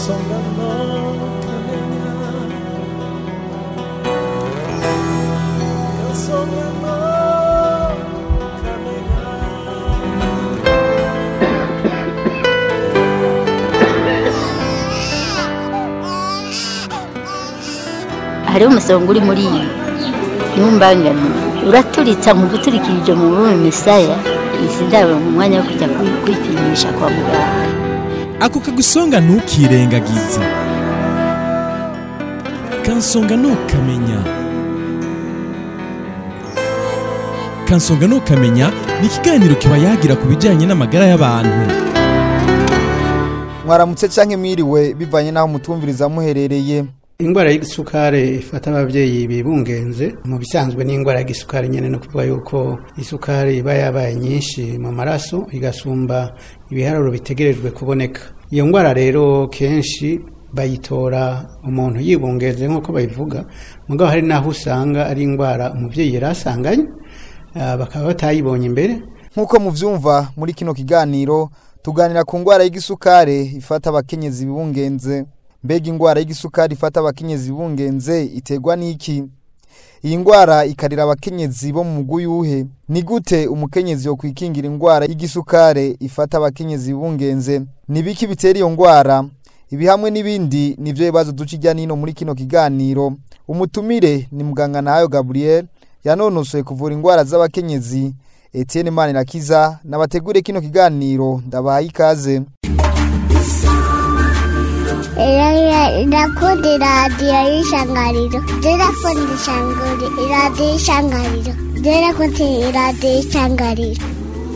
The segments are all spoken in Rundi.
kansonga no kamenya kansonga no kamenya hariho umusonga uri muri iyi ntumbangane uraturitsa mu guturikirije mu bume misaya izi ndabo mu mwanya wo kujya kwi- kwipimisha kwa muganga ako kagusonga ntukirengagize kansonga ntukamenya kansonga ntukamenya ni ikiganiro kiba yagira ku bijyanye n'amagara y'abantu mwaramutse canke mwiriwe bivanye n'aho mutumviriza muherereye ingwara y'igisukari ifata ababyeyi bibungenze mu bisanzwe n'ingwara y'igisukari nyene no kuvuga yuko isukari iba yabaye nyinshi mu maraso igasumba ibiharuro bitegerejwe kuboneka iyo ngwara rero kenshi bayitora umuntu yibungenze nk'uko bayivuga mugabo hari n'aho usanga ari ingwara umuvyeyi yari asanganye ah, bakaba batayibonye imbere nk'uko muvyumva muri kino kiganiro tuganira ku ngwara y'igisukari ifata abakenyezi bibungenze mbega ingwara y'igisukari ifata abakenyezi bibungenze iterwa n'iki iyi ngwara ikarira abakenyezi bo mu mugwi yuhe ni gute umukenyezi yo kwikingira ingwara y'igisukari ifata abakenyezi bibungenze ni biki bitera iyo ngwara ibi hamwe n'ibindi nivyo bibazo duca ijya nino muri kino kiganiro umutumire ni muganga nayo gabriel yanonosoye kuvura ingwara z'abakenyezi etienne manirakiza nabategure kino kiganiro ndabahaye ikaze ndakunda iradiyo y'ishangariro ndakunda ishangari iradiyo y'ishangariro ndakunda iradiyo y'ishangariro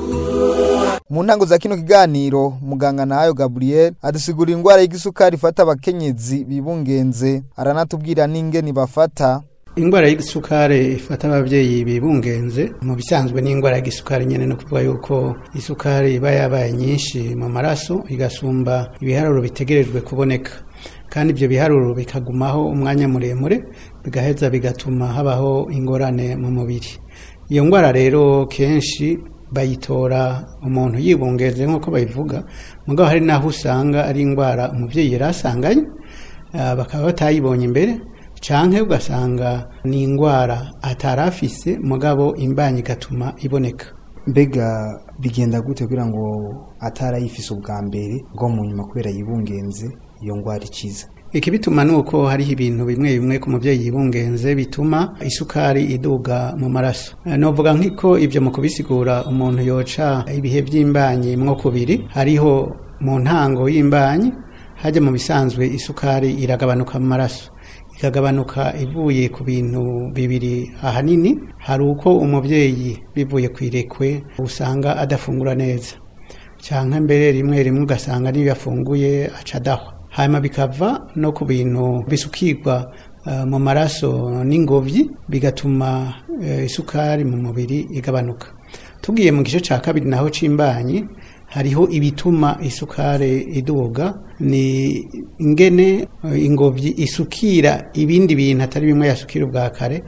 mu ntango za kino kiganiro muganga nayo gabriel adusigurira ingwara y'igisukari ifata abakenyezi bibungenze aranatubwira n'ingeni bafata ingwara y'igisukari ifata ababyeyi bibungenze mu bisanzwe n'ingwara y'igisukari nyene no kuvuga yuko isukari iba yabaye nyinshi mu maraso igasumba ibiharuro bitegerejwe kuboneka kandi ibyo biharuro bikagumaho umwanya muremure bigaheza bigatuma habaho ingorane mu mubiri iyo ngwara rero kenshi bayitora umuntu yibungenze nk'uko bayivuga mugabo hari n'aho usanga ari ingwara umuvyeyi yari asanganye ah, bakaba batayibonye imbere canke ugasanga ni ingwara atari afise mugabo imbanyi igatuma iboneka mbega bigenda gute kugira ngo atarayifise ubwa mbere bwo mu nyuma kubera yibungenze iyo ngwara ikiza ikibituma ni uko hariho ibintu bimwe bimwe ku mubyeyi yibungenze bituma isukari iduga mu maraso Eh, novuga nk'iko ibyo mu kubisigura umuntu yoca ibihe by'imbanyi mwo kubiri hariho mu ntango y'imbanyi hajya mu bisanzwe isukari iragabanuka mu maraso ikagabanuka ivuye ku bintu bibiri ahanini hari uko umubyeyi bivuye ku irekwe usanga adafungura neza cyangwa mbere rimwe rimwe ugasanga niyo yafunguye aca adahwa hanyuma bikava no ku bintu bisukirwa eh, mu maraso n'ingobyi bigatuma eh, isukari mu mubiri igabanuka tugiye mu gice cya kabiri naho c'imbanyi hariho ibituma isukari iduga ni ingene eh, ingobyi isukira ibindi bintu atari bimwe yasukira ubwa kare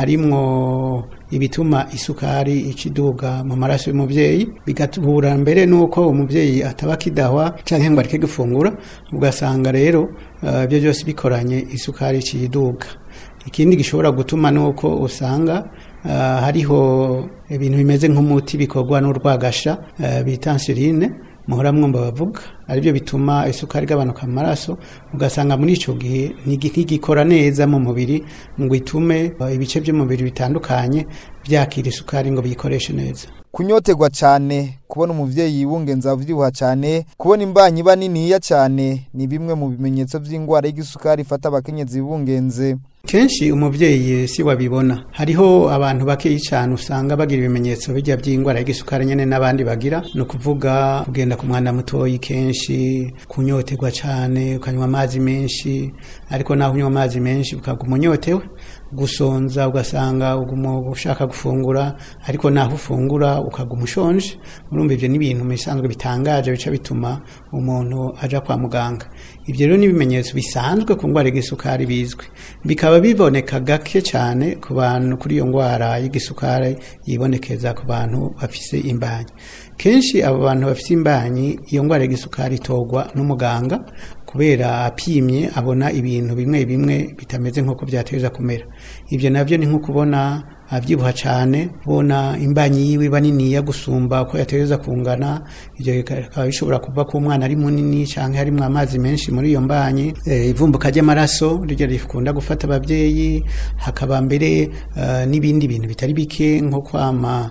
harimwo ibituma isukari ikiduga mu maraso y'umubyeyi bigatubura mbere nuko umubyeyi ataba akidahwa cyangwa ngo areke gufungura ugasanga rero eh, ibyo byose bikoranye isukari ikiduga ikindi gishobora gutuma nuko usanga ah, hariho ibintu bimeze nk'umuti bikorwa n'urwagasha eh, bita insuline muhora mwumva bavuga aribyo bituma isukari igabanuka mu maraso ugasanga muri icyo gihe ntigi- ntigikora neza mu mubiri ngo itume eh, ibice by'umubiri bitandukanye byakira isukari ngo biyikoreshe neza kunyotegwa cyane kubona umuvyeyi yibungenza avyibuha cyane kubona imbanyi iba niniya cyane ni bimwe mu bimenyetso vy'ingwara y'igisukari ifata abakenyezi bibungenze kenshi umubyeyi si wabibona hariho abantu bakeyi cyane usanga bagira ibimenyetso bijya by'indwara y'igisukari nyine n'abandi bagira ni ukuvuga kugenda ku mwana mutoyi kenshi kunyoterwa cyane ukanywa amazi menshi ariko naho unywa amazi menshi ukaguma unyotewe gusonza ugasanga uguma ushaka gufungura ariko naho ufungura ukaguma ushonje urumva ibyo ni ibintu mu bisanzwe bitangaje bica bituma umuntu aja kwa muganga ibyo rero ni ibimenyetso bisanzwe ku ndwara y'igisukari bizwi bikaba biboneka gake cyane ku bantu kuri iyo ndwara y'igisukari yibonekeza ku bantu bafise imbanyi kenshi abo bantu bafite imbanyi iyo ndwara y'igisukari itogwa n'umuganga kubera apimye abona ibintu bimwe bimwe bitameze nk'uko byateza kumera ibyo nabyo ni nko kubona abyibuha cyane ubona imbanyi yiwe iba niniya gusumba uko yateza kungana ibyo bikaba bishobora kuva ku mwana ari munini cyangwa harimo amazi menshi muri iyo mbanyi Eh, ivumbuka ry'amaraso ryo rikunda gufata ababyeyi hakaba mbere eh, n'ibindi bintu bitari bike nko kwama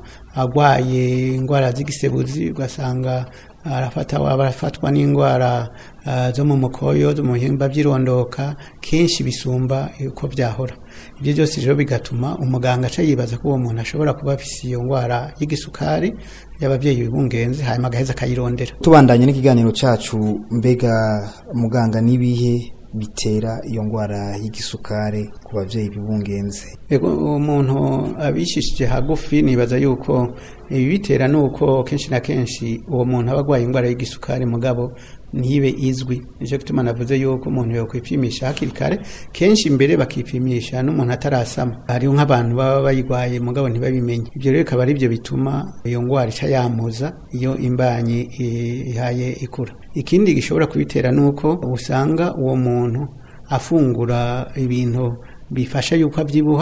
agwaye indwara z'igisebuzi ugasanga arafata barafatwa n'indwara ah, zo mu mukoyo zo mu bihimba by'irondoka kenshi bisumba uko byahora ibyo byose rero bigatuma umuganga aca yibaza ko uwo muntu ashobora kuba afise iyo ndwara y'igisukari y'ababyeyi bibungenze hanyuma agaheza akayirondera tubandanye n'ikiganiro cacu mbega muganga n'ibihe bitera iyo ndwara y'igisukari ku babyeyi bibungenze Ego umuntu abishishije hagufi nibaza yuko ibibitera ni uko kenshi na kenshi uwo muntu aba arwaye indwara y'igisukari mugabo ntibe izwi nicyo gituma navuze yuko umuntu yakwipimisha hakiri kare kenshi mbere bakipimisha n'umuntu atarasama hariho nk'abantu baba bayirwaye mugabo ntibabimenye ibyo rero bikaba ari byo bituma iyo ndwara ica yamuza iyo imbanyi i- ihaye ikura ikindi gishobora kubitera ni uko usanga uwo muntu afungura ibintu bifasha yuko abyibuha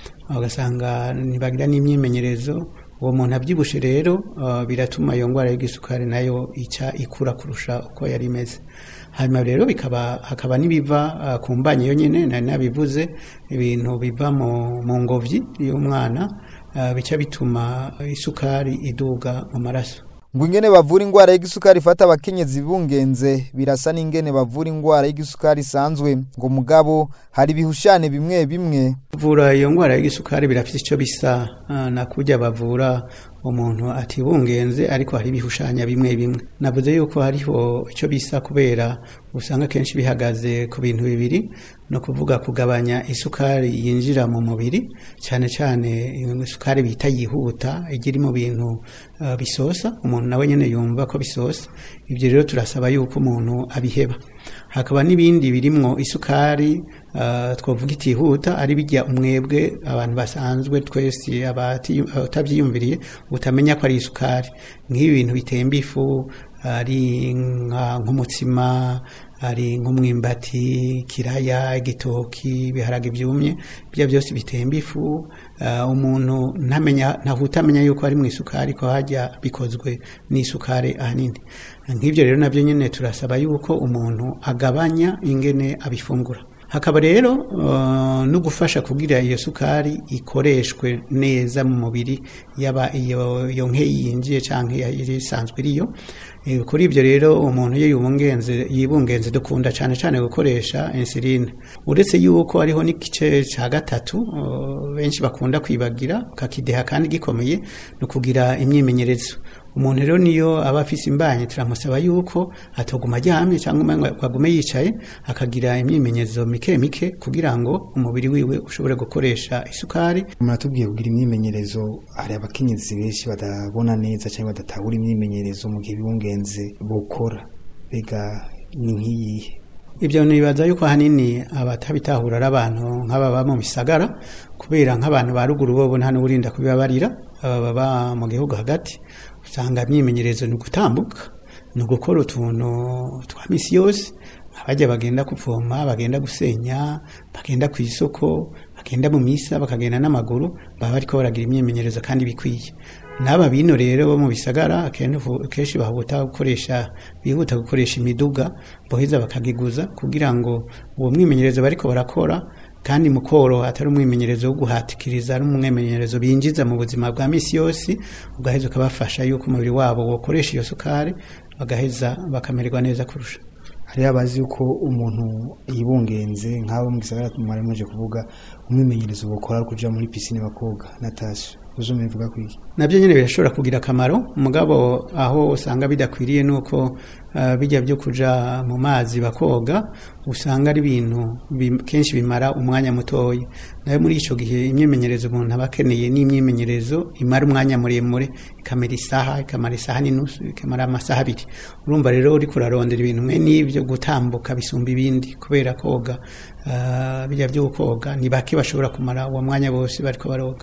ugasanga ntibagira n'imyimenyerezo uwo muntu abyibushe rero uh, biratuma iyo ndwara y'igisukari nayo ica ikura kurusha uko yari imeze hanyuma rero bikaba hakaba n'ibiva uh, ku mbanyi yo nyine nari nabivuze ibintu biva mu, mu ngobyi y'umwana uh, bica bituma isukari iduga mu maraso ngo ingene bavura indwara y'igisukari ifata abakenyezi bibungenze birasa n'ingene bavura indwara y'igisukari isanzwe ngo mugabo hari ibihushane bimwe bimwe kuvura iyo ndwara y'igisukari birafite icyo bisa ah, na kujya bavura umuntu atibungenze ariko hari ibihushanya bimwe bimwe navuze yuko hariho icyo bisa kubera usanga kenshi bihagaze ku bintu bibiri no kuvuga kugabanya isukari yinjira mu mubiri cyane cyane iyo isukari bita yihuta igira mu bintu ah, bisosa umuntu nawe nyine yumva ko bisosa ibyo rero turasaba yuko umuntu abiheba hakaba n'ibindi birimwo isukari uh, twavuga itihuta ari bijya umwebwe abantu basanzwe twese abati- abatabyiyumviriye utamenya ko ari isukari nk'ibi bintu bitemba ifu ari nka- nk'umutsima ari nk'umwimbati kiraya igitoki ibiharage byumye bya byose bitemba ifu uh, umuntu ntamenya ntahuta amenya yuko ari mu isukari ko hajya bikozwe n'isukari ahanini nk'ibyo rero nabyo nyine turasaba yuko umuntu agabanya ingene abifungura hakaba rero uh, no gufasha kugira iyo sukari ikoreshwe neza mu mubiri yaba iyo iyo nke yinjiye cyangwa iri isanzwe iriyo Eh, kuri ibyo rero umuntu iyo yibungenze yibungenze dukunda cyane cyane gukoresha insuline uretse yuko hariho n'igice cya gatatu uh, benshi bakunda kwibagira kakideha kandi gikomeye ni ukugira imyimenyerezo umuntu rero niyo aba afise imbanyi turamusaba yuko atoguma aryamye cyangwa umengo agume yicaye akagira imyimenyerezo mike mike kugira ngo umubiri wiwe ushobore gukoresha isukari muratubwiye kugira imyimenyerezo hari abakenyezi benshi badabona neza cyangwa badatahura imyimenyerezo mu gihe bibungenze bukora bega ni nk'iyihe ibyo nibaza yuko ahanini abatabitahura ari abantu nk'ababa mu bisagara kubera nk'abantu ba ruguru bo nta n'uburinda kubibabarira aba baba mu gihugu hagati usanga imyimenyerezo ni ugutambuka ni ugukora utuntu twa misi yose abajya bagenda kuvoma bagenda gusenya bagenda ku isoko bagenda mu misa bakagenda n'amaguru baba bariko baragira imyimenyerezo kandi bikwiye n'aba bino rero bo mu bisagara akenshi- kenshi bahuta gukoresha bihuta gukoresha imiduga boheza bakagiguza kugira ngo uwo mwimenyerezo bariko barakora kandi mu koro atari umwimenyerezo wo guhatikiriza ari umwimenyerezo binjiza mu buzima bwa misi yose ugaheza ukabafasha yuko umubiri wabo wokoresha iyo sukari bagaheza bakamererwa neza kurusha hariho abazi yuko umuntu yibungenze nk'abo mu gisagara mwari muje kuvuga umwimenyerezo bukora ari kuja muri pisine bakoga natasha uzo mubivuga kwiki nabyo nyine birashobora kugira akamaro mugabo aho usanga bidakwiriye nuko uh, bijya byo kuja mu mazi bakoga usanga ari ibintu bim- kenshi bimara umwanya mutoya nayo muri ico gihe imyimenyerezo umuntu aba akeneye n'imyimenyerezo imara umwanya muremure ikamara isaha ikamara isaha n'inusu ikamara amasaha abiri urumva rero uriko urarondera ibintu mwe n'ibyo gutambuka bisumba ibindi kubera koga uh, bijya byo koga ni bake bashobora kumara uwo mwanya bose bariko baroga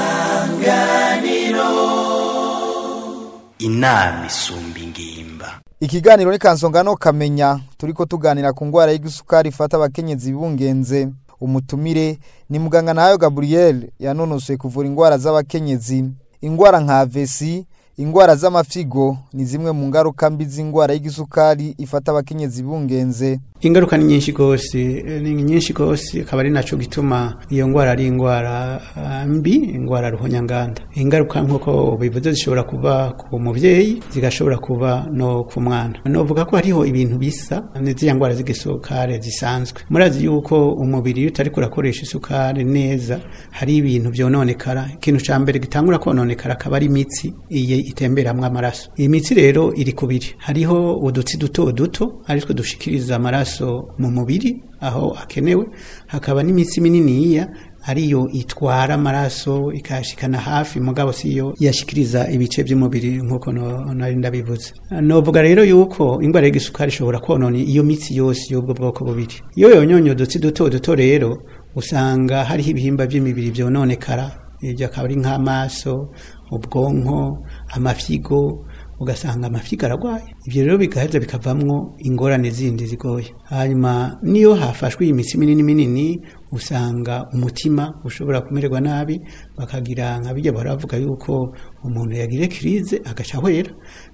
inama isumba ingimba ikiganiro ni kansongano kamenya turiko tuganira ku ngwara y'igisukari ifata abakenyezi bibungenze umutumire ni muganga nayo Gabriel yanonosoye kuvura ingwara z'abakenyezi ingwara nka vesi ingwara z'amafigo ni zimwe mu ngaruka mbi z'ingwara y'igisukari ifata abakenyezi bibungenze ingaruka ni nyinshi gose eh, ni nyinshi gose akaba ari naco gituma iyo ngwara ari ingwara ah, mbi ingwara ruhonyanganda ingaruka nk'uko bivuze zishobora kuba ku muvyeyi zigashobora kuba no ku mwana novuga ko hariho ibintu bisa n'iziya ngwara z'igisukari zisanzwe murazi yuko umubiri iyo utari kurakoresha isukari neza hari ibintu vyononekara ikintu ca mbere gitangura kononekara akaba ari imitsi iye itemberamwo amaraso iyi mitsi rero iri kubiri hariho udutsi duto duto aritwo dushikiriza amaraso mu mubiri aho akenewe hakaba n'imitsi mininiya ariyo itwara amaraso ikayashikana hafi mugabo siyo yashikiriza ibice by'umubiri nk'uko no- nari ndabivuze novuga rero yuko ingwara y'igisukari ishobora konona iyo mitsi yose y'ubwo bwoko bubiri iyo yonyonye udutsi duto duto rero usanga hariho ibihimba by'imibiri vyononekara ibyo akaba ari nk'amaso ubwonko amafyigo ugasanga amafyigo aragwaye ibyo rero bigaheza bikavamwo ingorane zindi zigoye hanyuma niyo hafashwe iyi mitsi minini minini usanga umutima ushobora kumererwa nabi bakagira nka bijya baravuga yuko umuntu yagire kirize agaca ahwera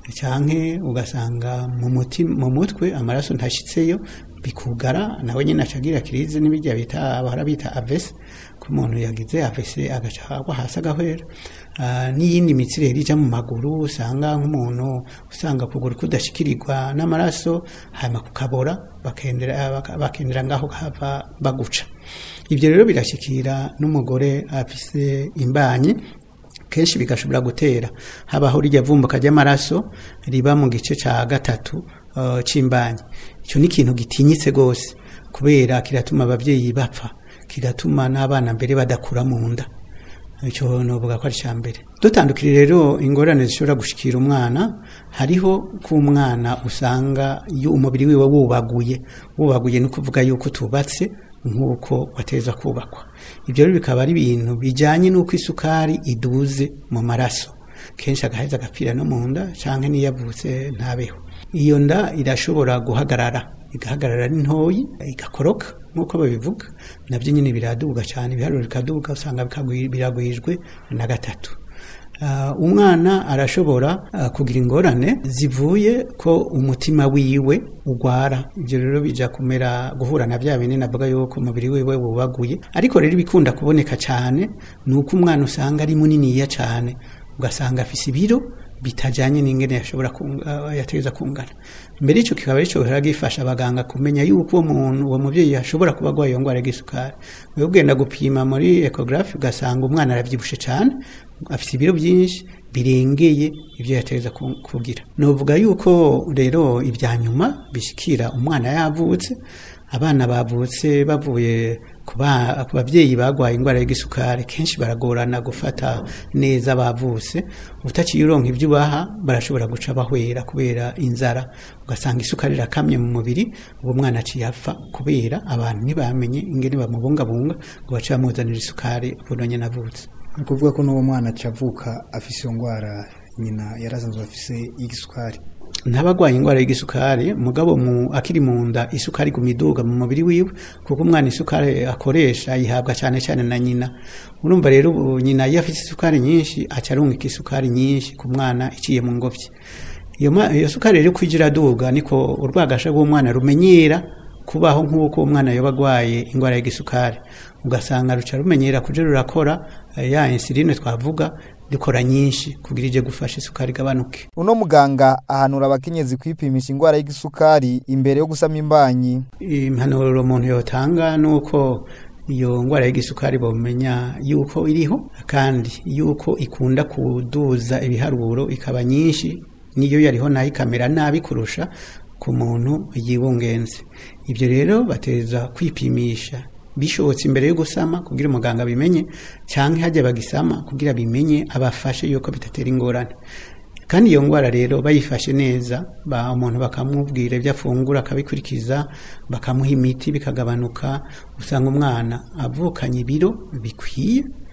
canke ugasanga mu mutima mu mutwe amaraso ntashitseyo bikugara nawe nyine acagira kirize n'ibijya bita bahora bita avese ko umuntu yagize avese agaca agwa hasi agahwera Ah, n'iyindi mitsi rero ija mu maguru usanga nk'umuntu usanga ukuguru kudashikirirwa n'amaraso hanyuma kukabora bakendera baka- bakendera ngaho hava baguca ibyo rero birashikira n'umugore afise imbanyi kenshi bigashobora gutera habaho rijya vumbuka ry'amaraso riba mu gice ca gatatu uh, c'imbanyi icyo ni ikintu gitinyitse gose kubera kiratuma abavyeyi bapfa kigatuma n'abana mbere badakura mu nda icyo novuga ko ari cya mbere dutandukire rero ingorane zishobora gushikira umwana hariho ko umwana usanga iyo umubiri wiwe wubaguye wubaguye ni ukuvuga yuko tubatse nk'uko wateza kubakwa ibyo rero bikaba ari ibintu bijyanye n'uko isukari iduze mu maraso kenshi agaheza agapfira no mu nda cyangwa n'iyo avutse ntabeho iyo nda irashobora guhagarara igahagarara ari ntoyi igakoroka nk'uko babivuga nabyo nyine biraduga cyane ibiharuro bikaduga usanga bikagwi- biragwijwe na gatatu Ah, umwana arashobora ah, kugira ingorane zivuye ko umutima wiwe ugwara ibyo rero bija kumera guhura na bya bindi navuga yuko umubiri wiwe wubaguye ariko rero ibikunda kuboneka cyane ni uko umwana usanga ari muniniya cyane ugasanga afise ibiro bitajanye n'ingene yashobora kunga- yategeza kungana mbere ico kikaba arico gihora gifasha abaganga kumenya yuko uwo muntu uwo muvyeyi ashobora kuba agwaye iyo ngwara y'isukari wewe ugenda gupima muri ecographe ugasanga umwana aravyibushe cane afite ibiro byinshi birengeye ibyo yategeza ku- kugira novuga yuko rero ibya nyuma bishikira umwana yavutse abana bavutse bavuye ku ba- ku babyeyi bagwaye indwara y'igisukari kenshi baragorana gufata neza bavutse utaciye uronka ibyo ubaha barashobora guca bahwera kubera inzara ugasanga isukari irakamye mu mubiri uwo mwana aciye apfa kubera abantu ntibamenye ingene bamubungabunga ngo bace bamuzanira isukari buno nyene avutse ni ukuvuga ko n'uwo mwana acavuka afise iyo ndwara nyina yarasanzwe afise y'igisukari ntabagwaye indwara y'igisukari mugabo mu akiri mu nda isukari iguma iduga mu mubiri wiwe kuko umwana isukari akoresha ayihabwa cyane cyane na nyina urumva rero ubu nyina iyo afite isukari nyinshi aca arungika isukari nyinshi ku mwana iciye mu ngobyi iyo ma- iyo sukari rero kwija iraduga niko urwagasha rw'umwana rumenyera kubaho nk'uko umwana yoba agwaye indwara y'igisukari ugasanga ruca rumenyera kuja rurakora eh, ya insuline twavuga rikora nyinshi kugira ije gufasha isukari igabanuke uno muganga ahanura abakenyezi kwipimisha indwara y'igisukari imbere yo gusama imbanyi impanuro umuntu yotanga ni uko iyo ndwara y'igisukari bamenya yuko iriho kandi yuko ikunda kuduza ibiharuro ikaba nyinshi niyo yariho nayo ikamera nabi kurusha ku muntu yiwungenze ibyo rero bateza kwipimisha bishobotse imbere yo gusama kugira umuganga abimenye cyangwa hajya bagisama kugira bimenye abafashe yuko bitatera ingorane kandi iyo ndwara rero bayifashe neza ba umuntu bakamubwira ibyo afungura akabikurikiza bakamuha imiti bikagabanuka usanga umwana avukanye ibiro bikwiye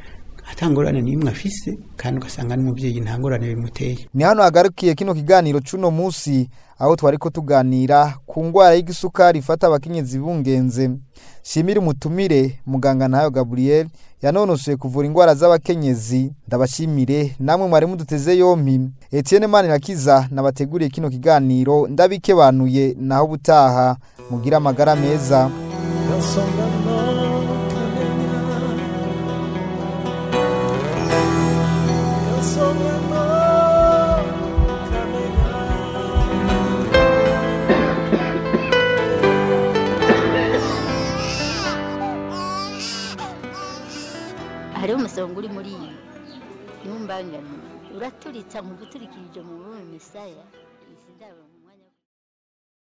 atangorane n'imwe afise kandi ugasanga n'umubyeyi nta ngorane bimuteye ni hano hagarukiye kino kiganiro c'uno musi aho twariko tuganira ku ngwara y'igisukari ifata abakenyezi bungenze shimira umutumire muganga ntayo gabriel yanonosoye kuvura ingwara z'abakenyezi ndabashimire namwe mwari muduteze yompi etienne manirakiza nabateguriye kino kiganiro ndabikebanuye naho butaha mugira amagara meza Kansonga no kamenya Kansonga no kamenya hariho umusonga uri muri iyi ntumbangane uraturitsa nkuguturikirije mu rurimi misaya